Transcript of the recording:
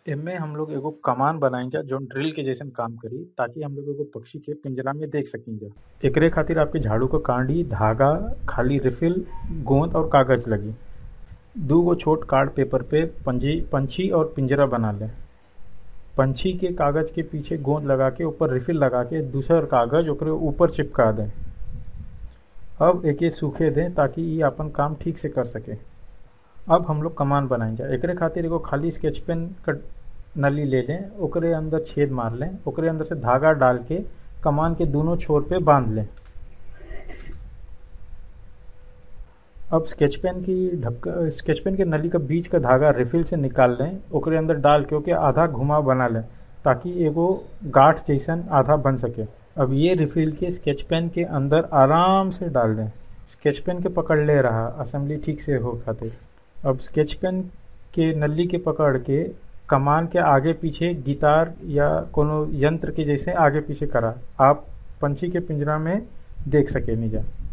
एमे हम लोग एगो कमान बनाइजा जौन ड्रिल के जइसन काम करी ताकि हम लोग एगो पक्षी के पिंजरा में देख सकीजा एकरे खातिर आपके झाड़ू क कांडी धागा खाली रिफिल गोंद और कागज लगी दूगो छोट कार्ड पेपर पे पंजी पंछी और पिंजरा बना लें पंछी के कागज के पीछे गोंद लगा के ऊपर रिफिल लगा के दूसर कागज ओकरे ऊपर चिपका दें अब एके सूखे दें ताकि ई आपन काम ठीक से कर सके अब हम लोग कमान बनाइजा एकरे खातिर एगो खाली स्केच पेन क नली ले लें ओकरे अंदर छेद मार लें ओकरे अंदर से धागा डाल के कमान के दोनों छोर पे बांध लें अब स्केच पेन की ढक्कन स्केच पेन के नली का बीच का धागा रिफिल से निकाल लें ओकरे अंदर डाल के ओके आधा घुमाव बना लें ताकि एगो गांठ जैसन आधा बन सके अब ये रिफिल के स्केच पेन के अंदर आराम से डाल दें स्केच पेन के पकड़ ले रहा असेंबली ठीक से हो खातिर अब स्केच पेन के नली के पकड़ के कमान के आगे पीछे गिटार या कोनो यंत्र के जैसे आगे पीछे करा आप पंछी के पिंजरा में देख सके नीजा